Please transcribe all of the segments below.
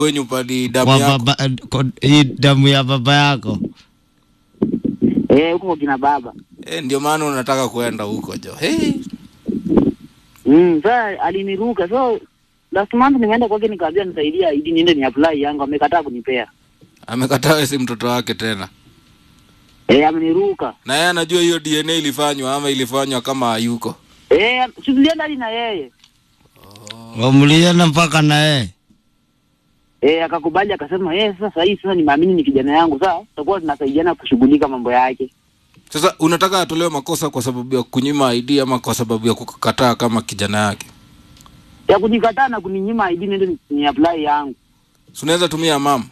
wenyu pali damu Kwa yako baba, kwa hii damu ya baba yako. Eh, huko kwa kina baba. eh, ndio maana unataka kuenda huko jo hey. Mm, sasa aliniruka. So last month nimeenda kwake nikaambia nisaidia ili niende ni apply yangu, amekataa kunipea. amekataa wewe si mtoto wake tena Eh, ameniruka. na yeye anajua hiyo dna ilifanywa ama ilifanywa kama hayuko Eh, tulienda hadi na yeye. Wamuliana mpaka na yeye. Eh, akakubali akasema, "Eh, sasa hii sasa nimeamini ni kijana yangu. Sasa tutakuwa tunasaidiana kushughulika mambo yake." sasa unataka atolewe makosa kwa sababu ya kunyima id ama kwa sababu ya kukataa kama kijana yake Ya kunikataa na kuninyima ID niende ni- ni apply yangu. si unaweza tumia mam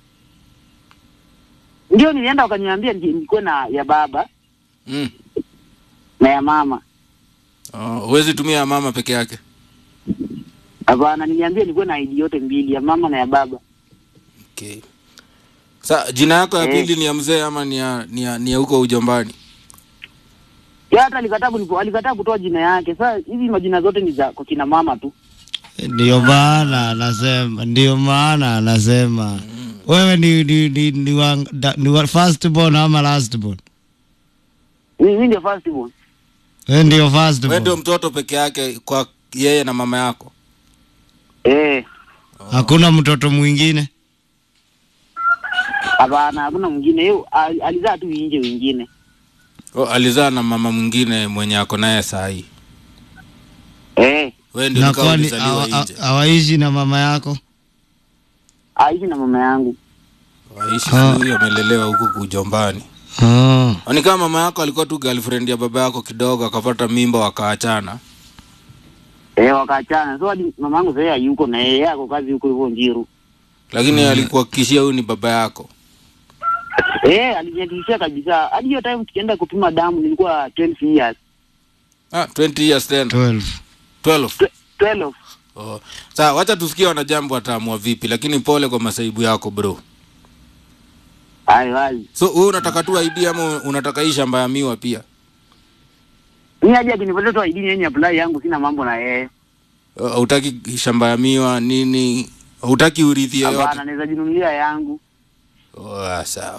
Ndio nilienda wakaniambia ni- nikuwe na ya baba mm. na ya mama. oh, huwezi tumia ya mama peke yake Hapana, niliambia nikuwe na ID yote mbili, ya mama na ya baba. okay. sa jina yako ya Eh. pili ni ya mzee ama ni ya ni ya, ni ya huko ujombani Ya hata alikataa kunipo, alikataa kutoa jina yake. Sasa hizi majina zote ni za kwa kina mama tu. Ndio maana anasema, ndio maana anasema wewe ni ni ni, ni, wa, da, ni wa first born ama last born? Mimi ndio first born. Wewe ndio first wewe ndio born. mtoto peke yake kwa yeye na mama yako Eh, Hakuna mtoto mwingine. hapana, hakuna mwingine. Yeye al- alizaa tu nje wengine. oh, alizaa na mama mwingine mwenye ako naye saa hii Eh, wewe ndio Na nikawa kwani ulizaliwa hawa- nje hawaishi na mama yako? aishi na mama yangu. waishi Ah. huyu amelelewa huku kujombani Oh. ni kama mama yako alikuwa tu girlfriend ya baba yako kidogo akapata mimba wakaachana Eh, wakaachana. So hadi mama yangu sasa hayuko na yeye ako kazi huko hivyo Njiru. lakini alikuhakikishia huyu ni baba yako Eh, alinihakikishia kabisa. Hadi hiyo time tukienda kupima damu nilikuwa 12 years. ah, 20 years tena 12. 12 Twe- 12. oh. saa wacha tusikie wanajambo wataamua vipi lakini pole kwa masaibu yako bro Hayo wazi. so wewe unataka tu ID ama unataka hii shamba ya miwa pia Mimi aje akinipatia tu ID yenye apply yangu sina mambo na yeye. Uh, hautaki shamba ya miwa nini hautaki urithi yoyote Hapana, naweza jinunulia yangu. oh, ah, sawa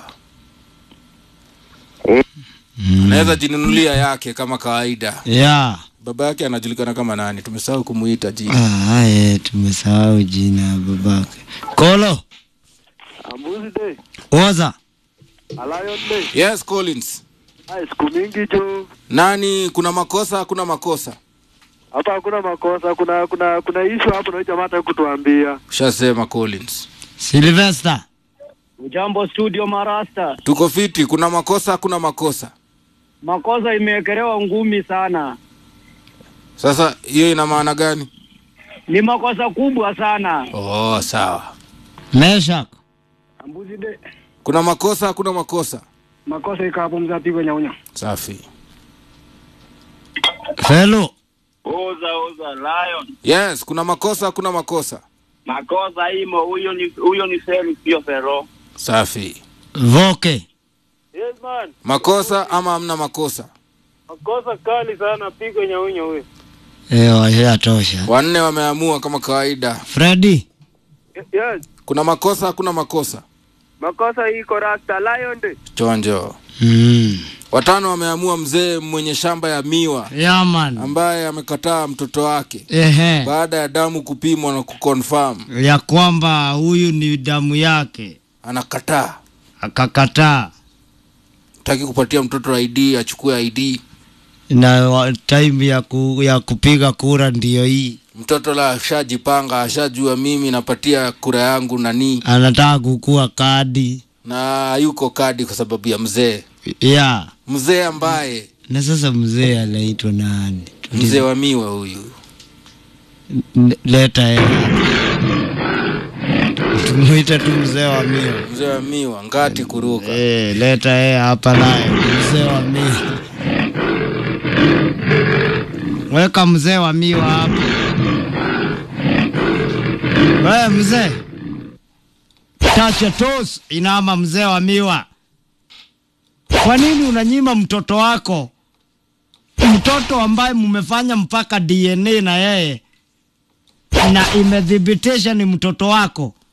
Eh, Mm. anaweza jinunulia yake kama kawaida Yeah. baba yake anajulikana kama nani tumesahau kumuita jina Ah, ye, tumesahau jina ya babake. Kolo, Ambuzi de, oza. Alion de. yes collins Hai, siku mingi jo. nani kuna makosa hakuna makosa Hapa hakuna makosa, kuna kuna kuna issue hapo na huyu jamaa hataki kutuambia. ushasema collins Sylvester. Jambo studio Marasta, tuko fiti kuna makosa hakuna makosa makosa imewekelewa ngumi sana, sasa hiyo ina maana gani ni makosa kubwa sana. oh sawa Meshak. Ambuzi de, kuna makosa hakuna makosa makosa iko hapo, mzapigwa nyaunya. safi Hello. Oza oza Lion. yes kuna makosa hakuna makosa Makosa imo, huyo ni huyo ni Seli sio Fero. safi Voke. Yes man, makosa ama hamna makosa makosa kali sana pigo nyaunyo huyo. Eh, washayatosha. wanne wameamua kama kawaida Freddy. Yes, kuna makosa hakuna makosa makosa iko rasta Lion de. chonjo Mm. watano wameamua mzee mwenye shamba ya miwa Yeah, man. ambaye amekataa mtoto wake Ehe. baada ya damu kupimwa na kuconfirm Ya kwamba huyu ni damu yake. anakataa Akakataa. taki kupatia mtoto id achukue id Na wa- time ya, ku, ya kupiga kura ndiyo hii. mtoto la ashajipanga ashajua mimi napatia kura yangu nani Anataka kukua kadi. na yuko kadi kwa sababu ya mzee Yeah. mzee ambaye Na sasa mzee anaitwa nani? mzee wa miwa huyu N- Leta yeye. Tumuita tu mzee wa mio. mzee wa miwa ngati kuruka Eh, leta yeye hapa naye mzee wa mio. Weka mzee wa miwa hapa. Wewe mzee. Tacha tos inama mzee wa miwa. Kwa nini unanyima mtoto wako? Mtoto ambaye mmefanya mpaka DNA na yeye na imethibitisha ni mtoto wako